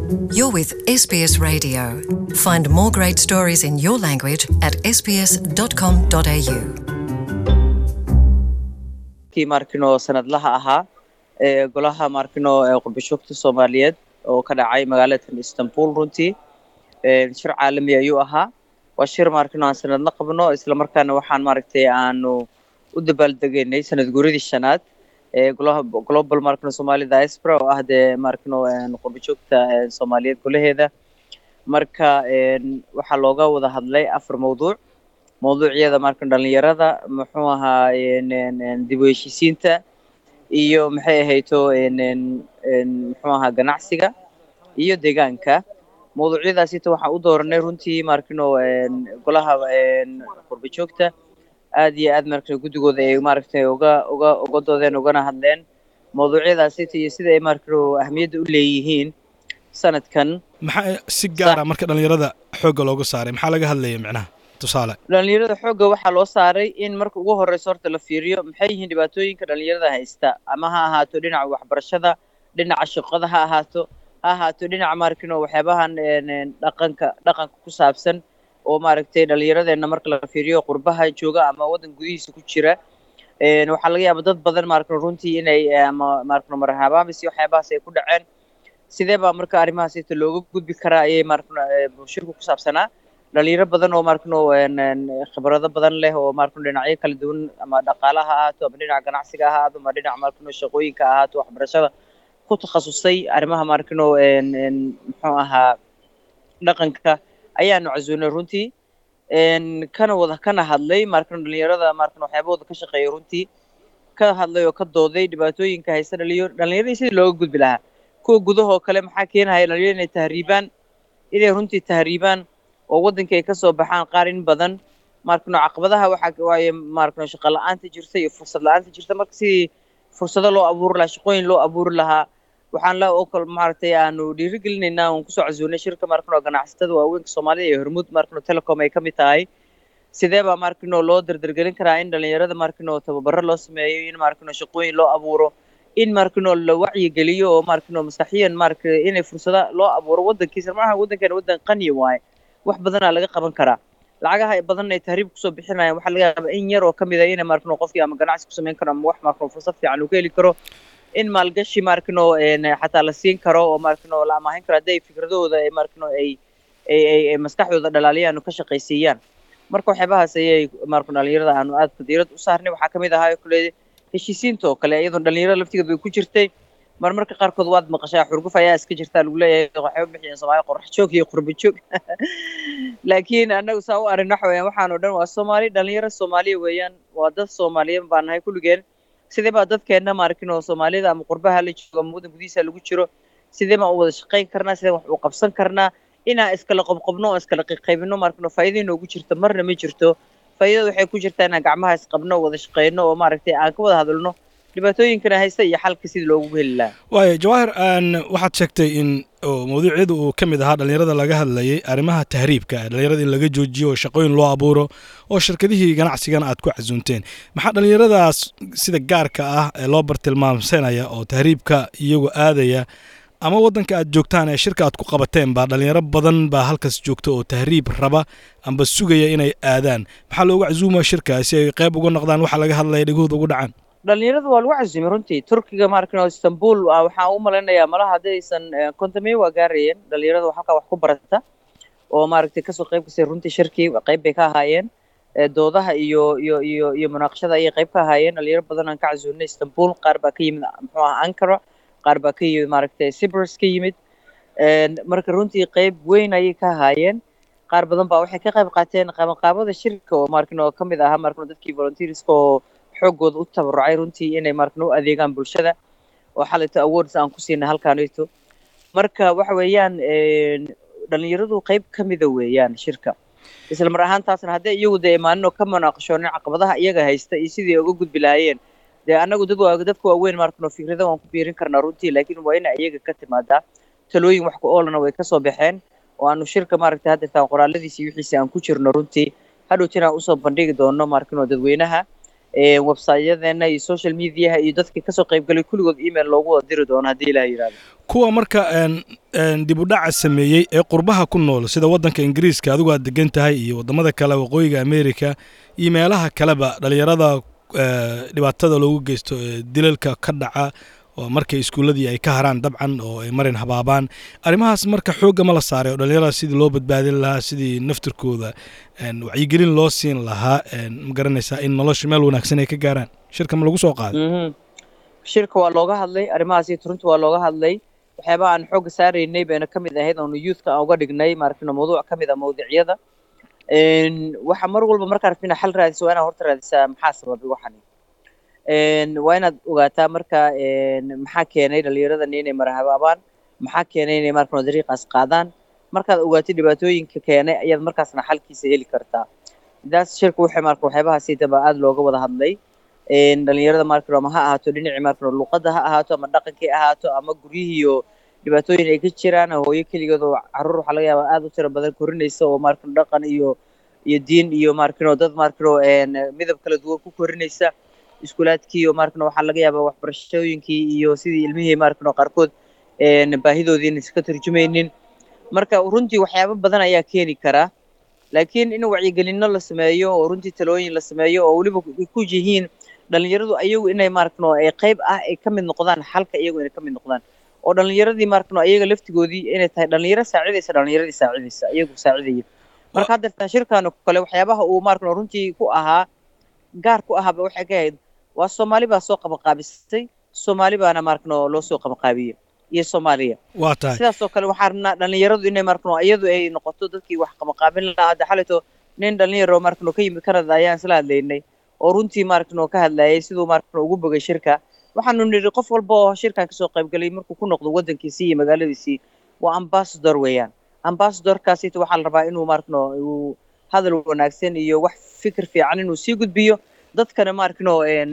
You're with SBS Radio. Find more great stories in your language at sbs.com.au. kii markino sanadlaha ahaa ee golaha markino ee qurbashoogta soomaaliyeed oo ka dhacay magaalada istanbul runtii shir caalami ayuu ahaa waa shir markino aan sanadla qabno islamarkaana waxaan maaragtay aanu u dabaaldegaynay sanad guuradii shanaad ee golaha global markino somali diaspora oo ah dee markino qurbajoogta soomaaliyeed golaheeda marka waxaa looga wada hadlay afar mawduuc mawduucyada marka dhalinyarada muxuu ahaa dib u heshiisiinta iyo maxay ahayto muxuu ahaa ganacsiga iyo deegaanka mawduucyadaasita waxaan u dooranay runtii markino golaha qurbajoogta aad iyo aad marka guddigooda ay maaragtay uga uga uga doodeen ugana hadleen mawduucyadaasita iyo sida ay markano ahmiyadda u leeyihiin sanadkan maxaa si gaara marka dhallinyarada xoogga looga saaray maxaa laga hadlaya micnaha tusaale dhalinyarada xoogga waxaa loo saaray in marka ugu horeyso horta la fiiriyo maxay yihiin dhibaatooyinka dhalinyarada haysta ama ha ahaato dhinaca waxbarashada dhinaca shaqada ha ahaato ha ahaato dhinaca markino waxyaabahan dhaqanka dhaqanka ku saabsan oo maaragtay dhalinyaradeenna marka la fiiriyo qurbaha jooga ama waddan gudihiisa ku jira waxaa laga yaaba dad badan markano runtii inay ama markano marhabaamis iyo waxyaabahaas ay ku dhaceen sidee baa marka arrimahaasita looga gudbi karaa ayay markano bulshirku ku saabsanaa dhalinyaro badan oo markano khibrado badan leh oo markano dhinacyo kala duwan ama dhaqaala ha ahaato ama dhinaca ganacsiga ha ahaato ama dhinaca markano shaqooyinka ha ahaato waxbarashada ku takhasusay arrimaha markano muxuu ahaa dhaqanka ayaanu casuunay runtii kana wada kana hadlay markano dhalinyarada markano waxyaabahooda ka shaqeeya runtii ka hadlay oo ka dooday dhibaatooyinka haysta dhalinyaro dhalinyaradii sidii looga gudbi lahaa kuwa gudahoo kale maxaa keenahaya dhalinyaro inay tahriibaan inay runtii tahriibaan oo waddanka ay kasoo baxaan qaar in badan markano caqabadaha waxaa waaye markano shaqo la-aanta jirta iyo fursad la-aanta jirta marka sidii fursado loo abuuri lahaa shaqooyin loo abuuri lahaa waxaan la oo kale maaragtay aanu dhiirigelinaynaa oon kusoo casuunay shirka markano ganacsatada waaweynka soomaalida iyo hormuud markano telecom ay ka mid tahay sidee baa markano loo dardargelin karaa in dhalinyarada markano tababaro loo sameeyo in markano shaqooyin loo abuuro in markano la wacyigeliyo oo markano maskaxiyan marka inay fursada loo abuuro waddankiisa maaha waddankeena waddan qani waaye wax badanaa laga qaban karaa lacagaha badan ay tahriib kusoo bixinayaan waxaa laga yaabaa in yar oo ka mid a ina markano qofkii ama ganacsi ku samayn karo ama wax markano fursad fiican uu ka heli karo in maalgashi markano xataa la siin karo oo markano la amaahin karo haddii ay fikradahooda ay markano ay ay ay maskaxdooda dhalaaliyaan oo ka shaqaysiiyaan marka waxyaabahaas ayay markano dhalinyarada aanu aad diirad u saarnay waxaa kamid ahaa kule heshiisiinta oo kale iyadoo dhalinyarada laftigeeda way ku jirtay marmarka qaarkood waad maqashaa xurguf ayaa iska jirtaa lagu leeyahay waxay u bixiyeen soomaali qorax joog iyo qurba joog laakiin annagu saa u arrin waxa weeyaan waxaan oo dhan waa soomaali dhalinyaro soomaaliya weeyaan waa dad soomaaliya baan nahay kulligeen sidee baa dadkeenna maarkin oo soomaalida ama qurbaha la joogo ama waddan gudihiisa lagu jiro sidee baan u wada shaqayn karnaa sidee wax u qabsan karnaa inaan iskala qobqobno oo iskala qaybino markin oo faa'iido inoogu jirto marna ma jirto faa'iidada waxay ku jirtaa inaan gacmaha isqabno wada shaqayno oo maaragtay aan ka wada hadalno dhibaatooyinkana haysta iyo xalka sidii loogu heli lahaa waayo jawaahir waxaad sheegtay in mawduucyada uu ka mid ahaa dhallinyarada laga hadlayay arrimaha tahriibka dhallinyarada in laga joojiyo oo shaqooyin loo abuuro oo shirkadihii ganacsigana aad ku casuunteen maxaa dhallinyaradaas sida gaarka ah ee loo bartilmaamsanaya oo tahriibka iyagu aadaya ama waddanka aad joogtaan ee shirka aad ku qabateen baa dhallinyaro badan baa halkaas joogta oo tahriib raba amba sugaya inay aadaan maxaa loogu casuumaya shirka si ay qayb uga noqdaan waxa laga hadlaya dhegahooda ugu dhacaan dhalinyarada waa lagu casuumay runtii turkiga markano istanbul waxaan u malaynayaa malaha haddaysan kontamey waa gaarayeen dhalinyarada halkaa wax ku barata oo maaragtay kasoo qayb kasay runtii shirkii qayb bay ka ahaayeen doodaha iyo iyo iyo iyo munaaqashada ayay qayb ka ahaayeen dhalinyaro badan aan ka casuunay istanbul qaar baa ka yimid muxuu aha ankara qaar baa ka yimid maaragtay cyprus ka yimid marka runtii qayb weyn ayay ka ahaayeen qaar badan baa waxay ka qayb qaateen qabanqaabada shirka oo markin oo ka mid ahaa markin dadkii volunteerska oo xooggooda u tabarucay runtii inay markan u adeegaan bulshada oo xalayto awards aan ku siinay halkaanito marka waxa weeyaan dhalinyaradu qayb ka mida weeyaan shirka isla mar ahaantaasna haddii iyagu dee imaanin oo ka munaaqashoonin caqabadaha iyaga haysta iyo sidii uga gudbi lahaayeen dee annagu dad waa dadka waaweyn markan oo fikrada waan ku biirin karnaa runtii laakiin waa ina iyaga ka timaadaa talooyin wax ku oolana way kasoo baxeen oo aanu shirka maaragtay haddeertaan qoraaladiisi wixiisi aan ku jirno runtii hadhowtina aan usoo bandhigi doono markin oo dadweynaha website-yadeena iyo social mediaha iyo dadkii kasoo qaybgalay kulligood email loogu wada diri doono haddii ilaah yidhahdo kuwa marka dib u dhaca sameeyey ee qurbaha ku nool sida waddanka ingiriiska adigu aad degan tahay iyo waddamada kale waqooyiga america iyo meelaha kaleba dhalinyarada dhibaatada loogu geysto dilalka ka dhaca oo markay iskuulladii ay ka haraan dabcan oo ay marin habaabaan arrimahaas marka xoogga ma la saaray oo dhalinyarada sidii loo badbaadin lahaa sidii naftirkooda wacyigelin loo siin lahaa ma garanaysaa in nolosha meel wanaagsan ay ka gaaraan shirka ma lagu soo qaaday shirka waa looga hadlay arrimahaas iyo turunta waa looga hadlay waxyaabaha aan xoogga saaraynay bayna ka mid ahayd oonu youthka aan uga dhignay maaragtay mawduuc ka mid ah mawduucyada waxa mar walba markaa rabtid inaad xal raadiso waa inaad horta raadisaa maxaa sababay waxani waa inaad ogaataa marka maxaa keenay dhallinyaradani inay marahabaabaan maxaa keenay inay markano dariiqaas qaadaan markaad ogaatid dhibaatooyinka keenay ayaad markaasna xalkiisa heli kartaa daas shirka waxay marka waxyaabahaasiitaba aada looga wada hadlay dhalinyarada markano ama ha ahaato dhinacii markano luqadda ha ahaato ama dhaqankii ahaato ama guryihiiyo dhibaatooyin ay ka jiraan hooyo keligeed oo caruur waxaa laga yaabaa aada u tiro badan korinaysa oo markano dhaqan iyo iyo diin iyo markano dad markano midab kala duwan ku korinaysa iskuulaadkii oo markano waxaa laga yaabaa waxbarashooyinkii iyo sidii ilmihii markano qaarkood baahidoodii inaysan ka tarjumaynin marka runtii waxyaabo badan ayaa keeni karaa laakiin in wacyigelinno la sameeyo oo runtii talooyin la sameeyo oo weliba ku yihiin dhalinyaradu ayagu inay markano ay qayb ah ay ka mid noqdaan xalka iyagu inay ka mid noqdaan oo dhalinyaradii markano ayaga laftigoodii inay tahay dhalinyaro saacidaysa dhalinyaradii saacidaysa iyagu saacidaya marka haddeertaan shirkaanu kale waxyaabaha uu markano runtii ku ahaa gaar ku ahaaba waxay ka ahayd waa soomaali baa soo qabanqaabisay soomaali baana markano loo soo qabanqaabiyey iyo soomaaliya waa tahay sidaasoo kale waxaa rabnaa dhalinyaradu inay markano iyadu ay noqoto dadkii wax qabanqaabin lahaa hadda xalito nin dhalinyaro markano ka yimid canada ayaan isla hadlaynay oo runtii markano ka hadlayay siduu markano ugu bogay shirka waxaanu nidhi qof walba oo shirkan kasoo qaybgalay markuu ku noqdo waddankiisii iyo magaaladiisii waa ambassador weeyaan ambassadorkaasita waxaa la rabaa inuu markano uu hadal wanaagsan iyo wax fikir fiican inuu sii gudbiyo dadkana markano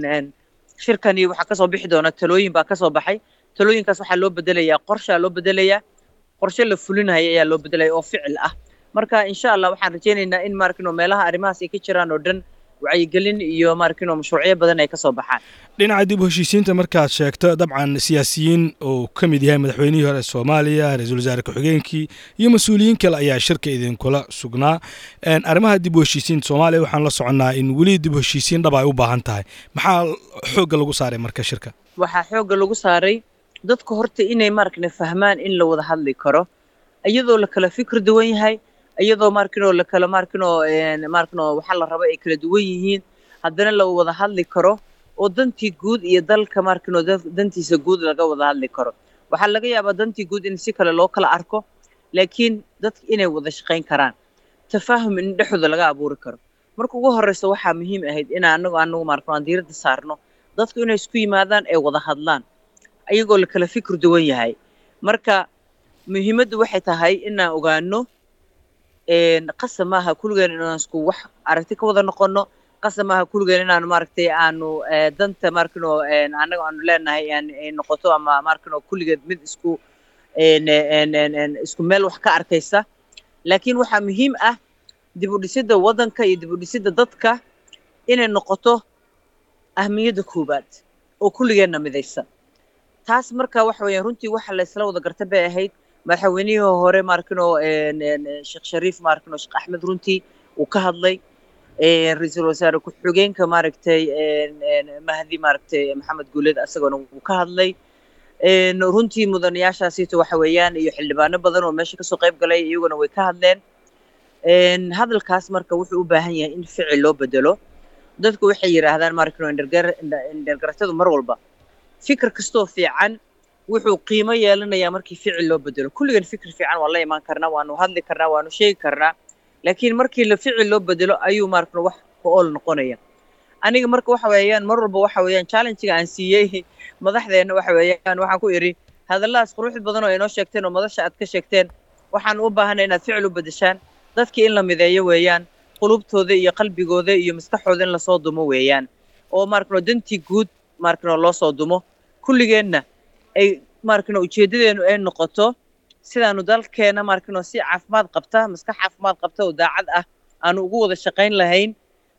shirkani waxaa kasoo bixi doona talooyin baa kasoo baxay talooyinkaas waxaa loo bedelayaa qorshaa loo bedelayaa qorshe la fulinaya ayaa loo bedelaya oo ficil ah marka insha allah waxaan rajaynaynaa in markino meelaha arrimahaas ay ka jiraan oo dhan wacyigelin iyo markino mashruucyo badan ay kasoo baxaan dhinaca dib u heshiisiinta markaad sheegto dabcan siyaasiyiin uu ka mid yahay madaxweynihii hore soomaaliya ra-iisul wasaare ku-xigeenkii iyo mas-uuliyiin kale ayaa shirka idinkula sugnaa arrimaha dib u heshiisiinta soomaaliya waxaan la soconnaa in weli dib u heshiisiin dhab ay u baahan tahay maxaa xoogga lagu saaray marka shirka waxaa xoogga lagu saaray dadka horta inay markana fahmaan in la wada hadli karo iyadoo la kala fikir duwan yahay iyadoo markino la kala markino markino waxaa la raba ay kala duwan yihiin haddana la wada hadli karo oo dantii guud iyo dalka markino dantiisa guud laga wada hadli karo waxaa laga yaabaa dantii guud in si kale loo kala arko laakiin dadka inay wada shaqayn karaan tafaahum in dhexdooda laga abuuri karo marka ugu horreysa waxaa muhiim ahayd in anagu anagu markino aan diiradda saarno dadku inay isku yimaadaan ay wada hadlaan ayagoo la kala fikir duwan yahay marka muhiimaddu waxay tahay inaan ogaano qasab maaha kulligeen inaan isku wax aragti ka wada noqono qasab maaha kulligeen inaanu maaragtay aanu danta markino annaga aanu leenahay ay noqoto ama markino kulligeed mid isku isku meel wax ka arkaysa laakiin waxaa muhiim ah dib u dhisidda waddanka iyo dib u dhisidda dadka inay noqoto ahmiyadda koowaad oo kulligeenna midaysa taas marka waxa weeyaan runtii waxa la isla wada garta bay ahayd madaxweynihii hore markino sheekh shariif markino sheekh axmed runtii uu ka hadlay ra-iisul wasaare ku-xigeenka maaragtay mahdi maaragtay maxamed guuleed asagona wuu ka hadlay runtii mudanayaashaasiito waxa weeyaan iyo xildhibaano badan oo meesha kasoo qayb galay iyaguna way ka hadleen hadalkaas marka wuxuu u baahan yahay in ficil loo bedelo dadku waxay yidhaahdaan markino indhergaratadu mar walba fikir kastoo fiican wuxuu qiimo yeelanayaa markii ficil loo bedelo kulligan fikir fiican waan la imaan karnaa waanu hadli karnaa waanu sheegi karnaa laakiin markii la ficil loo bedelo ayuu markano wax ku ool noqonaya aniga marka waxa weeyaan mar walba waxa weeyaan challenge-ga aan siiyey madaxdeena waxa weeyaan waxaan ku idhi hadalladaas quruxda badan oo inoo sheegteen oo madasha aad ka sheegteen waxaan u baahanay inaad ficil u bedeshaan dadkii in la mideeyo weeyaan qulubtooda iyo qalbigooda iyo maskaxooda in lasoo dumo weeyaan oo markano dantii guud markano loo soo dumo kulligeenna ay markano ujeeddadeenu ay noqoto sidaanu dalkeena markano si caafimaad qabta maskax caafimaad qabta oo daacad ah aanu ugu wada shaqayn lahayn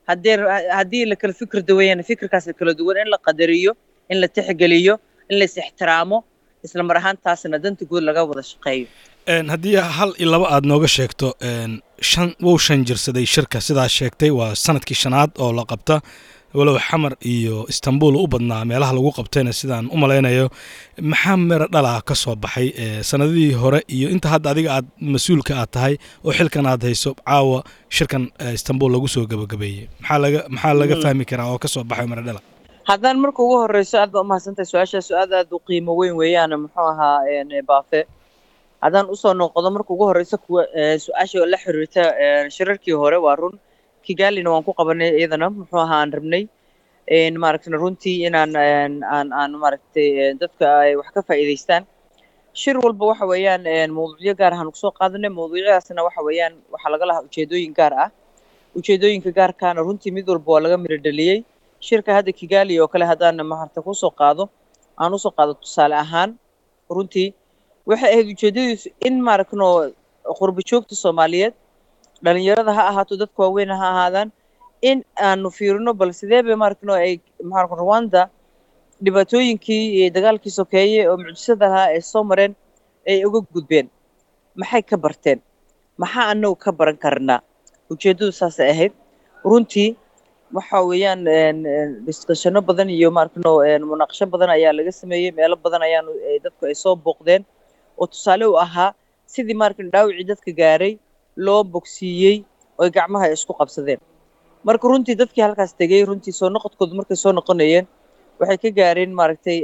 haddee haddii la kala fikir duwayana fikirkaas kala duwan in la qadariyo in la tixgeliyo in la is ixtiraamo isla mar ahaantaasna danta guud laga wada shaqeeyo haddii hal iyo laba aad nooga sheegto shan wou shan jirsaday shirka sidaa sheegtay waa sanadkii shanaad oo la qabta walow xamar iyo istanbul u badnaa meelaha lagu qabtayna sidaan u malaynayo maxaa mero dhalaa ka soo baxay sanadihii hore iyo inta hadda adiga aad mas-uulka aad tahay oo xilkan aad hayso caawa shirkan istanbul lagu soo gabagabeeyey maxaa laga maxaa laga fahmi karaa oo ka soo baxay mero dhala haddaan marka ugu horreyso aad baa umahadsantahay su-aashaas aad aad u qiimo weyn weeyaan muxuu ahaa baafe haddaan usoo noqdo marka ugu horreysa kuwa su-aasha la xiriirta shirarkii hore waa run kigalina waan ku qabanay iyadana muxuu ahaa aan rabnay maaragtay runtii inaan aan aan maaragtay dadka ay wax ka faa'iidaystaan shir walba waxa weeyaan mawduucyo gaar ahaan kusoo qaadanay mawduucyadaasna waxa weeyaan waxaa laga lahaa ujeedooyin gaar ah ujeedooyinka gaarkaana runtii mid walba waa laga miro dhaliyey shirka hadda kigali oo kale haddaan maaragtay kusoo qaado aan usoo qaado tusaale ahaan runtii waxay ahayd ujeedadiisu in maaragtno qurba joogta soomaaliyeed dhalinyarada ha ahaato dadka waaweyn ha ahaadaan in aanu fiirino bal sidee bay maaragtno ay maaragta rwanda dhibaatooyinkii iyo dagaalkii sokeeye oo mucjisada lahaa ay soo mareen ay uga gudbeen maxay ka barteen maxaa anagu ka baran karnaa ujeeddadu saasay ahayd runtii waxa weeyaan discussiono badan iyo maaragtno munaaqasho badan ayaa laga sameeyey meelo badan ayaanu dadku ay soo booqdeen oo tusaale u ahaa sidii maaragtno dhaawicii dadka gaaray loo bogsiiyey oy gacmaha ay isku qabsadeen marka runtii dadkii halkaas tegey runtii soo noqodkooda markay soo noqonayeen waxay ka gaareen maaragtay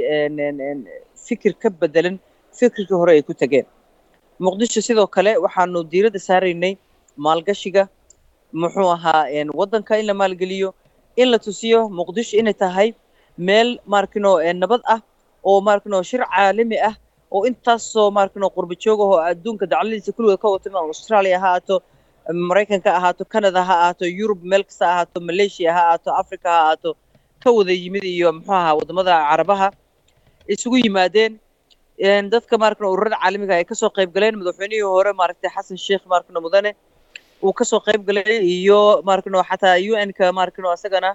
fikir ka bedelan fikirkii hore ay ku tegeen muqdisho sidoo kale waxaanu diiradda saaraynay maalgashiga muxuu ahaa waddanka in la maalgeliyo in la tusiyo muqdisho inay tahay meel maarkino nabad ah oo maarkino shir caalami ah oo intaasoo maarkino qurba joog ah oo adduunka dacladiisa kulligood ka wata australia ha ahaato maraykanka ha ahaato canada ha ahaato yurub meel kasta ha ahaato malaysia ha ahaato africa ha ahaato ka wada yimid iyo muxuu ahaa wadamada carabaha isugu yimaadeen dadka maarkino ururada caalamiga ay kasoo qayb galeen madaxweynihii hore maaragtay xasan sheekh maarkino mudane uu kasoo qayb galay iyo maarkino xataa u n ka maarkino isagana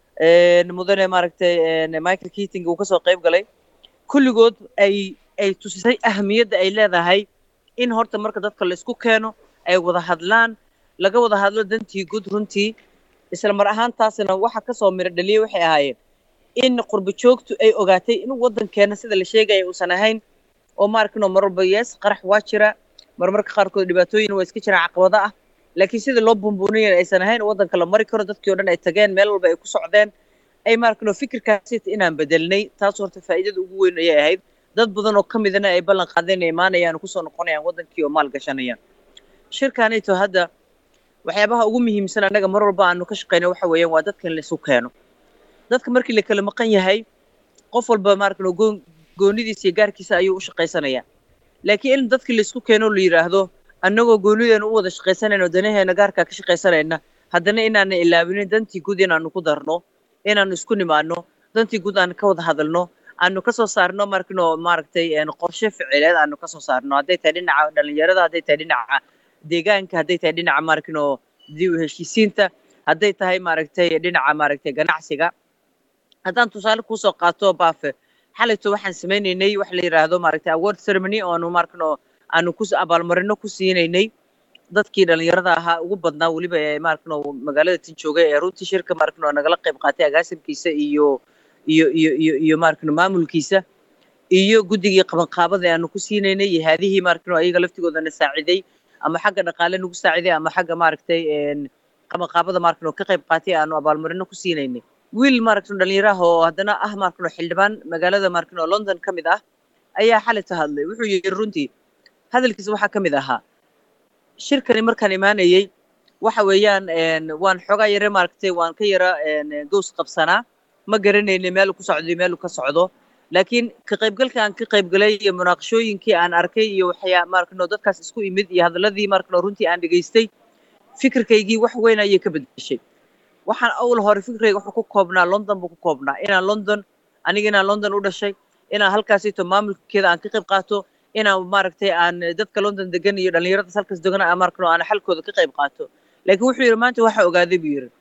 mudane maaragtay michael keating uu kasoo qayb galay kulligood ay ay tusisay ahamiyadda ay leedahay in horta marka dadka la isku keeno ay wada hadlaan laga wada hadlo dantii guud runtii isla mar ahaantaasna waxa kasoo miro dhaliyay waxay ahaayeen in qurba joogtu ay ogaatay in waddankeena sida la sheegaya uusan ahayn oo maarkino mar walba yees qarax waa jira marmarka qaarkood dhibaatooyin waa iska jiraan caqabado ah laakiin sida loo bumbuuniyan aysan ahayn waddanka la mari karo dadkii o dhan ay tageen meel walba ay ku socdeen ay maarkino fikirkaasi inaan bedelnay taas horta faa'iidada ugu weyn ayay ahayd dad badan oo ka midana ay ballan qaadeen ay imaanayaan kusoo noqonayaan waddankii oo maal gashanayaan shirkaanito hadda waxyaabaha ugu muhiimsan annaga mar walba aanu ka shaqeyna waxa weeyaan waa dadka in la isu keeno dadka markii la kala maqan yahay qof walba maarkino goon goonidiisa iyo gaarkiisa ayuu u shaqaysanayaa laakiin in dadkii la isku keeno la yidhaahdo annagoo goonideena u wada shaqaysanayno danaheena gaarkaa ka shaqaysanayna haddana inaana ilaawinin dantii guud inaanu ku darno inaanu isku nimaano dantii guud aanu ka wada hadalno aanu kasoo saarno markino maaragtay qorshe ficileed aanu kasoo saarno hadday tahay dhinaca dhalinyarada hadday tahay dhinaca deegaanka hadday tahay dhinaca maarkino dib u heshiisiinta hadday tahay maaragtay dhinaca maaragtay ganacsiga haddaan tusaale kuusoo qaato baafe xalayto waxaan sameynaynay wax la yidhaahdo maaragtay award ceremony oo aanu maarkino aanu ku abaalmarino ku siinaynay dadkii dhalinyarada ahaa ugu badnaa weliba ee maarkino magaalada tin joogay ee runtii shirka maarkino nagala qayb qaatay agaasimkiisa iyo iyo iyo iyo iyo maarkino maamulkiisa iyo guddigii qabanqaabada aanu ku siinaynay iyo haadihii maarkino ayaga laftigoodana saaciday ama xagga dhaqaale nagu saaciday ama xagga maaragtay qabanqaabada maarkino ka qayb qaatay aanu abaalmarino ku siinaynay wiil maaragtino dhalinyaraha oo haddana ah maarkino xildhibaan magaalada maarkino london ka mid ah ayaa xalayta hadlay wuxuu yidhi runtii hadalkiisa waxaa ka mid ahaa shirkani markaan imaanayey waxa weeyaan waan xoogaa yare maaragtay waan ka yara gows qabsanaa ma garanayni meelu ku socdo iyo meelu ka socdo laakiin ka qaybgalka aan ka qaybgalay iyo munaaqashooyinkii aan arkay iyo waxyaa maarkano dadkaas isku imid iyo hadalladii maarkano runtii aan dhegaystay fikirkaygii wax weyn ayay ka bedeshay waxaan awal hore fikirkayga wuxuu ku koobnaa london buu ku koobnaa inaan london aniga inaan london u dhashay inaan halkaasito maamulkeeda aan ka qayb qaato inaan maaragtay aan dadka london degan iyo dhallinyaradaas halkaas degan aan maarkano aan xalkooda ka qayb qaato laakiin wuxuu yidhi maanta waxa ogaaday buu yidhi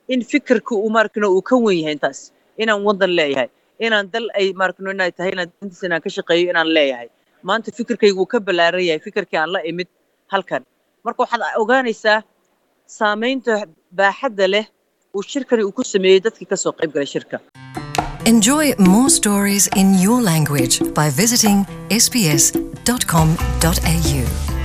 in fikirka uu maarkino uu ka wen yahay intaas inaan waddan leeyahay inaan dal ay maarkino inay tahay inaan dantiisa inaan ka shaqeeyo inaan leeyahay maanta fikirkaygu uu ka ballaaran yahay fikirkii aan la imid halkan marka waxaad ogaanaysaa saamaynta baaxadda leh uu shirkani uu ku sameeyey dadkii ka soo qayb galay shirka Enjoy more stories in your language by visiting sbs.com.au.